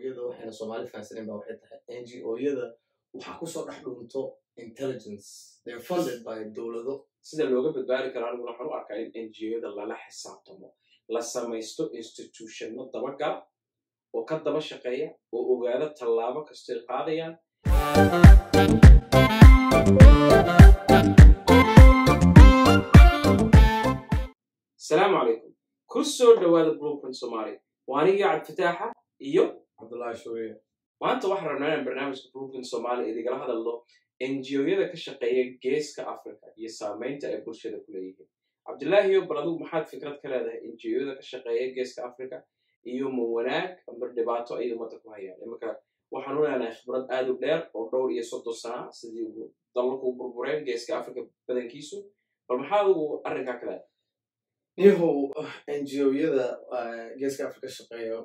o-yada waxayna soomaali fahansaneyn ba waxay tahay n g o-yada waxaa kusoo dhex dhunto intelligence they're funded by dowlado sida looga badbaadi karo aniguna waxaan u arkaa in n g o-yada lala xisaabtamo la samaysto institutionno dabagala oo ka daba shaqeeya oo ogaada tallaabo kastoy qaadayaan asalaamu calaykum ku soo dhowaada blueprint somalia waa anigii cabdifataaxa iyo cabdullahi shuuriya maanta waxaan rabnaa inaan barnaamijka blueprint somalia idigala hadalno n g o-yada ka shaqeeya geeska africa iyo saamaynta ay bulshada ku leeyihiin cabdillaahiyo bal adigu maxaad fikrad ka leedahay n g o-yada ka shaqeeya geeska africa iyo ma wanaag ama dhibaato ayay ummadda ku hayaan imanka waxaan u leenahay khibrad aad u dheer oo dhowr iyo soddon sana sidii dalalku burbureen geeska africa badankiisu bal maxaa adigu arrinkaa ka leedahay niyahow n g o-yada geeska africa shaqeeyo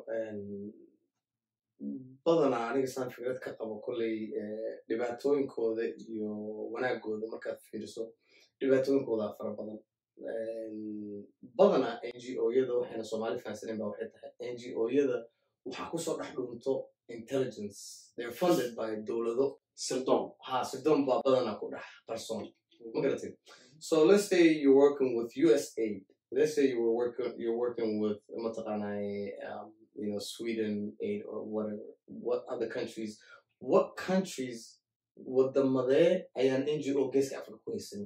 badanaa aniga saan fikrad ka qabo kolley dhibaatooyinkooda iyo wanaagooda markaad fiiriso dhibaatooyinkooda fara badan badanaa n g o-yada waxayna soomaali fahansaneyn ba waxay tahay n g o-yada waxaa kusoo dhex dhunto intelligence they're funded by dowlado sirdoon ha sirdoon baa badanaa ku dhex qarsoon ma garatay so let's say you're working with us aid let's say you were working you're working with mataqaanay um, you know sweden aid or whatever what other countries what countries wadamadee ayaan n g o geeska africa ku haysanin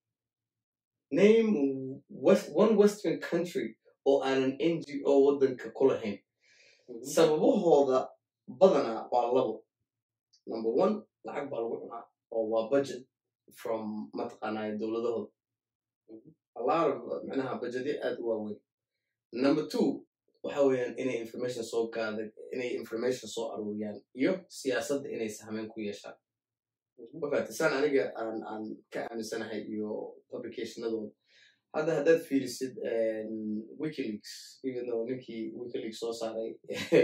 name west, one western country oo aanan n g o waddanka ku lahayn sababahooda badanaa waa labo number one lacag baa lagu cunaa oo waa budget from mataqaanay dowladahooda a lot of micnaha budgetyo aad u waaweyn number two waxa weeyaan inay information soo gaada inay information soo aruuriyaan iyo siyaasadda inay sahmeyn ku yeeshaan mafahata saan aniga aan aan ka aaminsanahay iyo publicationadooda hadda haddaad fiirisid wikileaks even though ninkii wikileaks soo saaray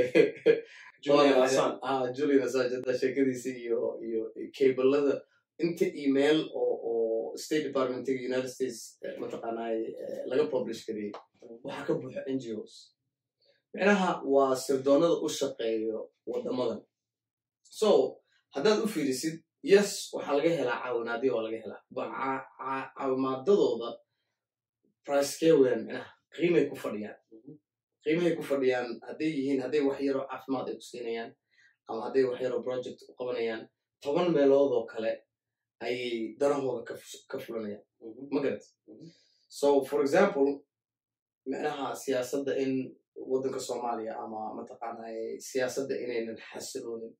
Julian Assange. ah julian assange hadda sheekadiisa iyo iyo cablada inta email oo oo state departmentiga united states mataqaanay laga publish gariyey waxaa ka buuxa n g os micnaha waa sirdoonada u shaqeeyo wadamadan so haddaad u fiirisid yes waxaa laga helaa caawinaadyo waa laga helaa ba caawimaadadooda pricekee weeyaan micnaha qiimay ku fadhiyaan qiimahay ku fadhiyaan hadday yihiin hadday wax yaroo caafimaad ay ku siinayaan ama hadday wax yaroo project u qabanayaan toban meelood oo kale ayay danahooda ka fulanayaan ma garat so for example micnaha siyaasadda in waddanka soomaaliya ama mataqaanay siyaasadda inaynan xasiloonin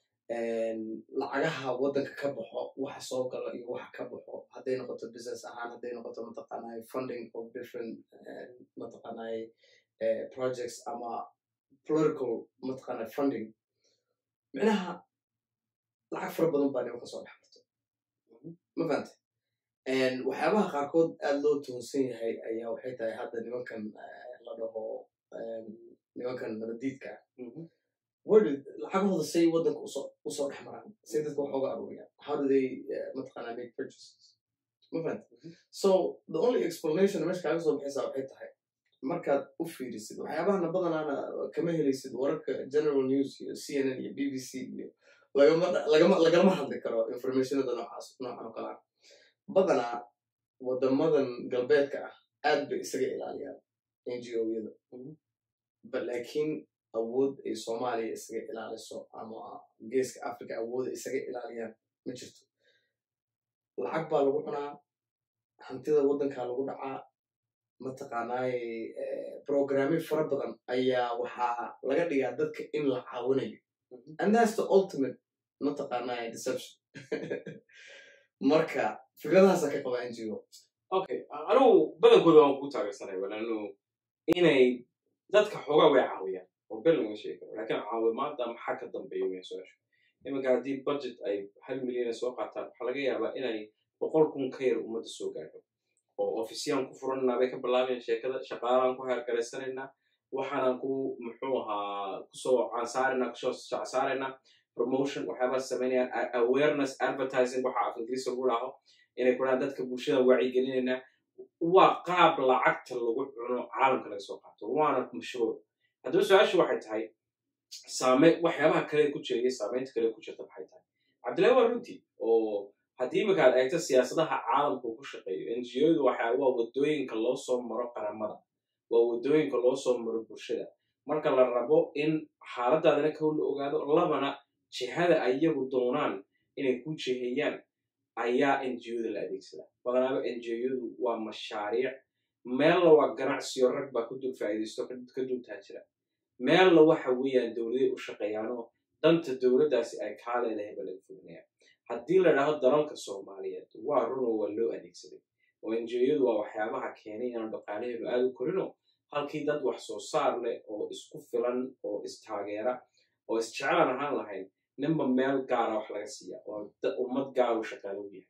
lacagaha waddanka ka baxo waxa soo galo iyo waxa ka baxo hadday noqoto business ahaan hadday noqoto mataqaanay funding of different mataqaanay projects ama political mataqaanay funding micnaha lacag fara badan baa nimanka soo dhex marto ma fahante waxyaabaha qaarkood aad loo tuhunsan yahay ayaa waxay tahay hadda nimankan la dhaho nimankan nabadiidka word lacagahooda say waddanka usoo usoo dhex maraan say dadka wax oga aruuriyaan how do they mataqaanaa make purchases ma fahante so the only explanation meesha kaaga soo baxaysaa waxay tahay markaad u fiirisid waxyaabahana badanaana kama helaysid wararka general news iyo c n n iyo b b c iyo lagama lagama lagalama hadli karo informationada noocaas noocan oo kale ah badanaa wadamadan galbeedka ah aad bay isaga ilaaliyaan n g o-yada but laakiin awood ay soomaaliya isaga ilaaliso ama geeska africa awooda isaga ilaaliyaan ma jirto lacag baa lagu cunaa hantida waddankaa lagu dhacaa mataqaanaay programmyo fara badan ayaa waxaa laga dhigaa dadka in la caawinayo and that's the ultimate mataqaanaay deception marka fikradahaasa ka qaba n g o okay anigu badankooda waan ku taageersanay walanu inay dadka xoogaa way caawiyaan oo bel laga sheegi karo lakin caawimaada maxaa ka dambeeya weyn su-aashu iminka haddii budget ay hal milyan soo qaataan waxaa laga yaabaa inay boqol kun ka yar ummadda soo gaadho oo ofisiyaan ku furananaa bay ka bilaabayan sheekada shaqaalaan ku heergaraysanaynaa waxaanaan ku muxuu ahaa kusoo cansaaranaa kusoo shacsaaraynaa promotion waxyaabaa samaynayaan awareness advertising waxa af ingiriiska lagu dhaho inay ku dhahaan dadka bulshada wacyigelinaynaa waa qaab lacagta lagu cuno caalamka laga soo qaato waana mashruuc haddaba su-aashu waxay tahay saame waxyaabaha kale ku jira iyo saamaynta kale ku jirta maxay tahay cabdillahi waa runtii oo haddii imika aad eegto siyaasadaha caalamka uu ku shaqeeyo n g odu waxa waa wadooyinka loo soo maro qaramada waa wadooyinka loo soo maro bulshada marka la rabo in xaaladaadana kow la ogaado labana jihada ay iyagu doonaan inay ku jiheeyaan ayaa n g oda la adeegsada badanaaba n g odu waa mashaariic meella waa ganacsiyo rag baa ku dul faa'iidaysto ka dul taajira meella waxa weeyaan dowladay u shaqeeyaanoo danta dowladdaasi ay kaa leedahay ba laga fognaya haddii la idhaahdo dalalka soomaaliyeed waa runoo waa loo adeegsaday oo enjiyadu waa waxyaabaha keenay inaan dhaqaalaheenu aada u korino halkii dad wax soo saar leh oo isku filan oo istaageera oo isjeclaan ahaan lahayn ninba meel gaara wax laga siiya oo ummad gaaru shaqaalo u yahay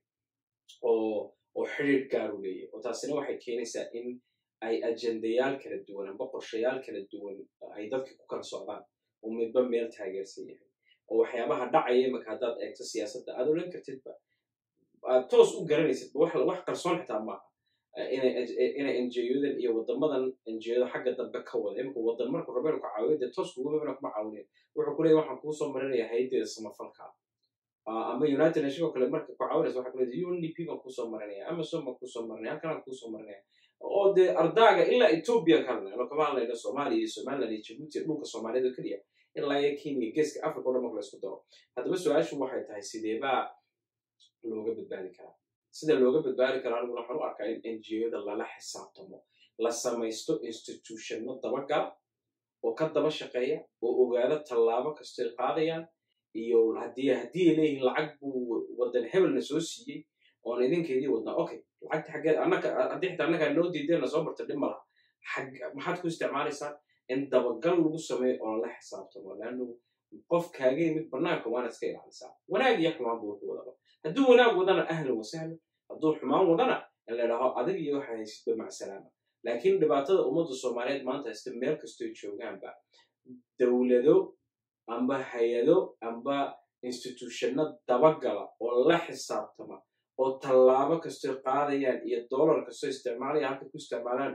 oo oo xidhiir gaaru leeyahay oo taasina waxay keenaysaa in ay ajendayaal kala duwan amba qorshayaal kala duwan ay dadka ku kala socdaan oo midba meel taageersan yahay oo waxyaabaha dhacaya imaka haddaad eegto siyaasadda aad odhan kartidba aad toos u garanaysidba wax wax qarsoon xitaa maaha inay enjiyodan iyo wadamadan enjiyada xagga dambe ka wada imika wadan markuu rabo inuu ka caawiyo dee toos kugu mabana kuma caawinayo wuxuu ku leeyahy waxaan kuu soo marinaya hayaddeeda samafalka ama united nation oo kale marka ku caawinaysa waxa kuleedahay undp baan kuusoo marinaya amazon baan kuusoo marinaya halkanaan kuusoo marinaya oo dee ardaaga ilaa ethiopia ka hadlayno kama hadlayno soomaaliya iyo somaliland iyo jabuuti iyo dhulka soomaaliyada oo keliya ilaa iyo kenya geeska africa o dhan marka la isku daro haddaba su-aashu waxay tahay sideebaa looga badbaadi karaa sida looga badbaadi karaa aniguna waxaan u arkaa in n g oda lala xisaabtamo la samaysto institutionno dabagala oo ka daba shaqeeya oo ogaado tallaabo kastoy qaadayaan iyo haddii haddii ay leeyihiin lacag buu wadan hebelna soo siiyey oon idinkeedii wadnaa okay lacagta xaggeed annaka haddii xitaa annagaa noo diideenna soo barta dhib malaha xag maxaad ku isticmaalaysaa in dabagal lagu sameeyo oo lala xisaabtamo leannu qof kaaga yimid bannaanka waana iska ilaalisaa wanaag iyo xumaan buu wuxuu wadaba hadduu wanaag wadana ahlan wasahlan hadduu xumaan wadana in la idhaaho adig iyo waxa haysidba macsalaama laakiin dhibaatada ummadda soomaaliyeed maanta haysta meel kastoy joogaanba dowlado amba hay-ado amba institutionno dabagala oo la xisaabtama oo tallaabo kastoy qaadayaan iyo dollar kastoy isticmaalayaan halka ku isticmaalaan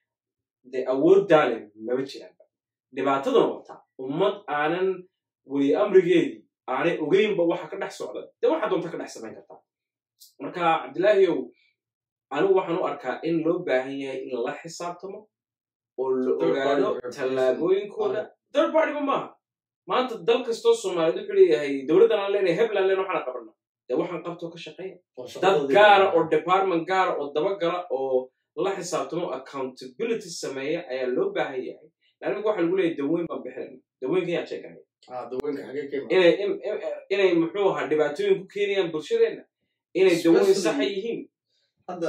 dee awood daalin maba jiraanba dhibaataduna wataa ummad aanan weli amrigeedii aanay ogeynba waxa ka dhex socda dee waxaa doonta ka dhex samayn kartaa marka cabdillaahiyow anigu waxaan u arkaa in loo baahan yahay in lala xisaabtamo oo la ogaado tallaabooyinkooda third partyba maaha maanta dal kastoo soomaaliyeed wuxuu leeyahay dowladdan aan leenahay hebland leen waxaan qabana dee waxaan qabtoo ka shaqeeya dad gaara oo department gaara oo dabagala oo la xisaabtamo accountability sameeya ayaa loo baahan yahay laanimika waxa lagu leeyahy daweyn baan bixinayna daweynka yaa sheeganaya inay muxuu ahaa dhibaatooyin ku keenayaan bulshadeenna inay daweyn saxa yihiin hadda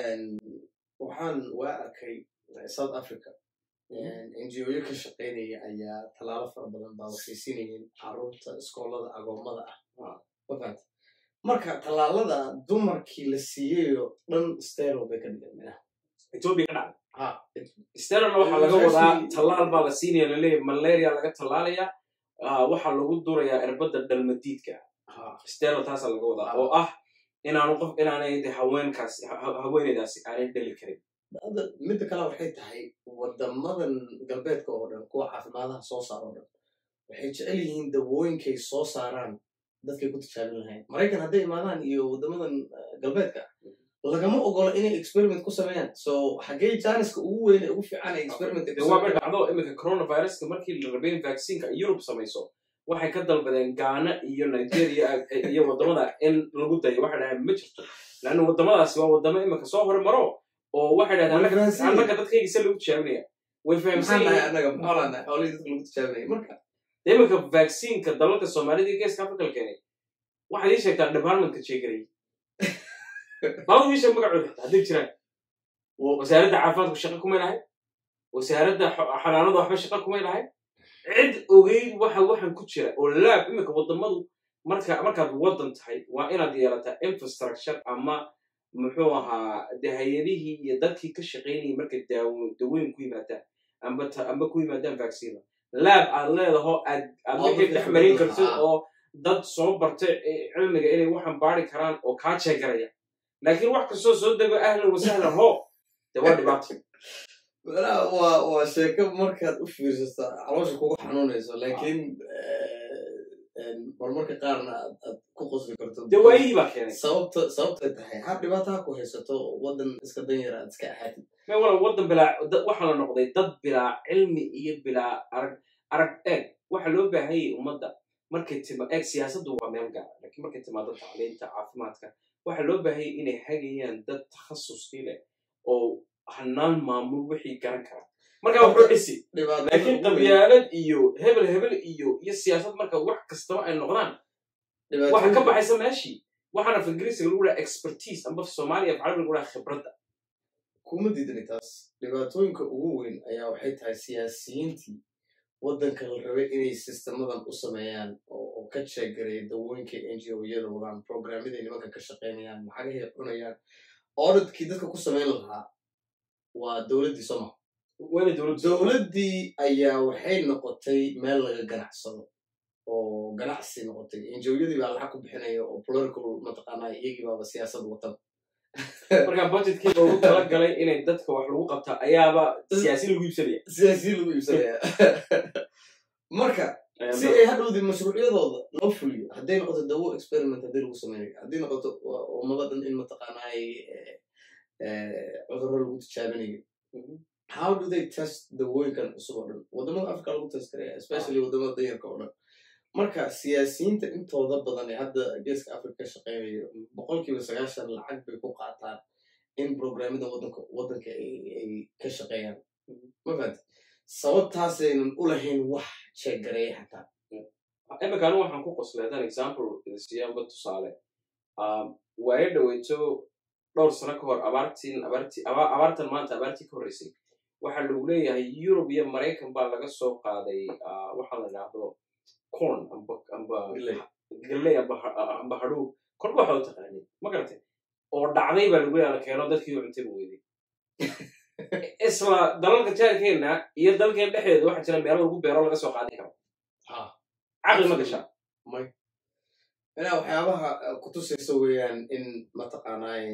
waxaan waa arkay south africa ngo-yo ka shaqaynaya ayaa tallaalo fara badan baa waxay siinayeen caruurta iskoolada agoomada ah wafat marka tallaalada dumarkii la siiyeyo dhan stero bay ka dhigan minaha ethiopia ka dhacday sterona waxaa laga wadaa tallaal baa la siinaya laleeyahy malaria laga tallaalaya waxaa lagu durayaa erbadda dhalmadiidka stero taasaa laga wadaa oo ah inaanu qof inaanay haweenkaas haweeneydaasi aanay dhali karin midda kale waxay tahay wadamadan galbeedka oo dhan kuwa caafimaadaha soo saar oo dhan waxay jecel yihiin dawooyinkay soo saaraan dadkay ku tijaabin lahayn maraykan hadday imaadaan iyo wadamadan galbeedka lagama ogolo inay experiment ku sameeyaan so xaggee janiska ugu weyn ugu fiican ay experiment waaba dhacdo iminka coronaviruska markii la rabay in vaccineka europe samayso waxay ka dalbadeen gaana iyo nigeria iyo wadamada in lagu dayo waxay dhahaan ma jirto laanna wadamadaasi waa wadamo iminka soo hore maro oo waxay dhahdeen annaga dadkayga se lagu tijaabinaya way fahamsanyihiin iminka vaccineka dalalka soomaalida iyo geeska africa la keenay waxaad ii sheegtaa departmentka jeegarayay labada ii sheeg magacooda xitaa hadday jiraan wasaaradda caafimaadku shaqa kumay lahayd wasaaradda xanaanada waxba shaqa kumay lahayd cid ogeyd waxa waxan ku jira oo laab iminka wadamadu marka markaad waddan tahay waa inaad yeelataa infrastructure ama muxuu ahaa de hay-adihii iyo dadkii ka shaqaynayay markay daweyn ku yimaadaan amba amba ku yimaadaan vaccina laab aad leedaho aad aad wixii dhex marin kartid oo dad soo bartay cilmiga inay waxan baari karaan oo kaa jeegaraya laakiin wax kastoo soo dego ahlan wasahlan ho de waa dhibaato Walaa, waa waa sheeko markaad u fiirsato caloosha kugu xanuunayso laakiin marmarka qaarna aad aad ku qosli karto dee waayihii baa keenay sababta sababtay tahay ha dhibaataha ku haysato waddan iska danyara aad iska ahaatid me wala waddan bilaa dad- waxaa la noqday dad bilaa cilmi iyo bilaa arag arag eeg waxa loo baahanyay ummadda markay tima eeg siyaasaddu waa meel gaara laakiin markay timaado tacliinta caafimaadka waxaa loo baahanyay inay hagayaan dad takhasuskii leh oo hanaan maamul wixii garan kara marka wuxuu dhisi dhibaatada laakiin ugu weyn- qabyaalad iyo hebel hebel iyo iyo siyaasad marka wax kastaba ay noqdaan dhibaatada- waxa ka baxaysa meeshii waxaana af ingiriisiga lagu dhaha expertise amba soomaaliya af carabiga lagu dhaha khibradda kuma diidani taas dhibaatooyinka ugu weyn ayaa waxay tahay siyaasiyiintii waddanka la rabay inay sistemadan u sameeyaan oo oo ka jeegareeya dawooyinka n g o-yada wadaan programyaday nimanka ka shaqaynayaan lacagahay cunayaan auditkii dadka ku samayn lahaa waa dowladdii soma waa inay dowladdu dowladdii ayaa waxay noqotay meel laga ganacsado oo ganacsi noqotay enjoyadii baa lacag ku bixinaya oo political mataqaanaa iyagii baaba siyaasad watan marka budgetkii loogu talagalay inay dadka wax lagu qabta ayaaba siyaasi lagu iibsanaya siyaasiyiin lagu iibsanaya marka si ay hadhowdii mashruucyadooda loo fuliyo hadday noqoto dawo experiment haddii lagu sameynayo haddii noqoto waa ummado dhan in mataqaanaay cudurro lagu tijaabinayo how do they test dawooyinkan cusub oo dhan wadamada africa lagu test karaya especially wadamada danyarka oo dhan marka siyaasiyiinta intooda badan ee hadda geeska africa ka shaqeynayo boqolkiiba sagaashan lacag bay ku qaataan in programmada wadanka wadanka ay ay ka shaqeeyaan ma fahanti sababtaasaynan u lahayn wax jeegareeya xataa imika anu waxaan ku qoslay haddaan example siyaanba tusaale waayo dhaweyto dhowr sano ka hor abaartiin abaartii aba- abaartan maanta abaartii ka horreysay waxaa lagu leeyahay yurub iyo maraykan baa laga soo qaaday ah, waxaa la idhaahdo corn amba amba Galley. galley amba ha- amba hadhuug korba waxaa u taqaanid ma garatay oo dhacday baa lagu leeyahay la keeno dadkii u cuntay buu weyday isla dalalka jaarkeena iyo dalkeen dhexdeeda waxaa jira meelo lagu beero laga soo qaadi karo ha caqli ma gasha may inaa waxyaabaha eh, kutusaysa weeyaan in mataqaanaay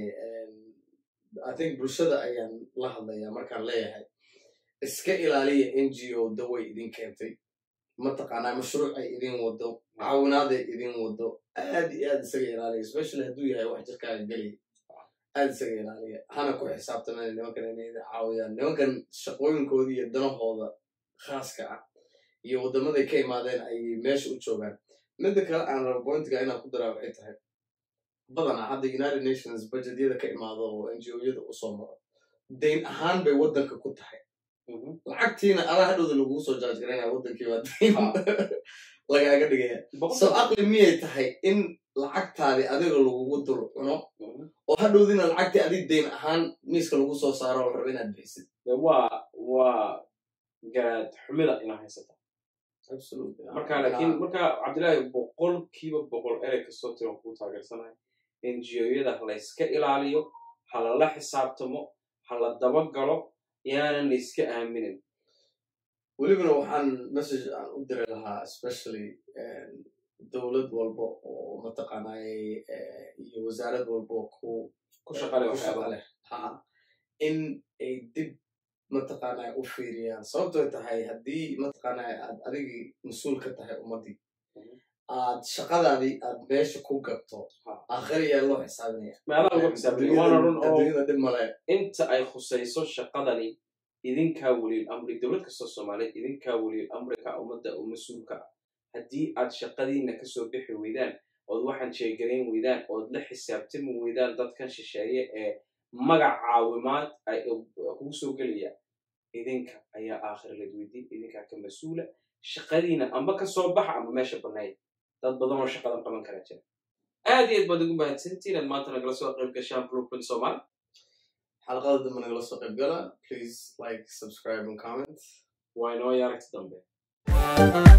i think bulshada ayaan la hadlaya markaan leeyahay iska ilaaliya n g o daway idin keentay mataqaanaa mashruuc ay idin wado caawinaaday idin wado aad iyo aad isaga ilaaliya especially hadduu yahay wax jirkaaga gelaya aad isaga ilaaliya hana ku xisaabtamana nimankan inay idin caawiyaan nimankan shaqooyinkooda iyo danahooda khaaska ah iyo waddamaday ka imaadeen ay meesha u joogaan midda kale aan rabo pointiga inaan ku daraa waxay tahay badanaa hadda united nations budgetyada ka imaado oo n g o-yada usoo maro dayn ahaan bay waddanka ku tahay lacagtiina adaa hadhowda lagugu soo jaaj garaynaya waddankii baa dayn lagaaga dhigaya so aqli miyay tahay in lacagtaadi adiga lagugu dul cuno oo hadhowdina lacagtii adig dayn ahaan miiska lagu soo saaro oo la rabo inaad bixisid De waa waa garaad xumida inaa haysata Absolutely. marka laakiin marka cabdillaahi boqolkiiba boqol erey kastoo tiran kuu taageersanahay ngo-yada ha la iska ilaaliyo ha lala xisaabtamo ha la dabagalo yaanan la iska aaminin welibana waxaan message aan u diri lahaa especially dowlad walba oo mataqaanay iyo wasaarad walba oo ku ku shaqale ku waxyaaba shaqa leh ha in ay dib mataqaanay u fiiriyaan sababtoo tahay haddii mataqaanay aad adigii mas-uul ka tahay ummaddii Mhm. aad shaqadaadii aad meesha ku gabto Ha. aakhir ayaa loo xisaabinaya meelaha lagu xisaabtamo waana run oo adduunyada dhib male inta ay khusayso shaqadani idinkaa weliil amri dowlad kastoo soomaaliyeed idinkaa weliil amrika ummadda oo mas-uulka ah haddii aad shaqadiina kasoo bixi weydaan ood waxaan jeegarayn weydaan ood la xisaabtami weydaan dadkan shisheeye ee magac caawimaad ay kugu soo gelaya idinka ayaa aakhir ladweydiin idinkaa ka mas-uula shaqadiina amba kasoo baxa amba meesha bannayd dad badan oo shaqadan qaban kara jira aad iyo aad baad ugu mahadsantiin aad maanta nagala soo qayb gashaan blueprint soomaali xalaqada dambe nagala soo qayb gala please like subscribe and comment waa inoo iyo aragti dambe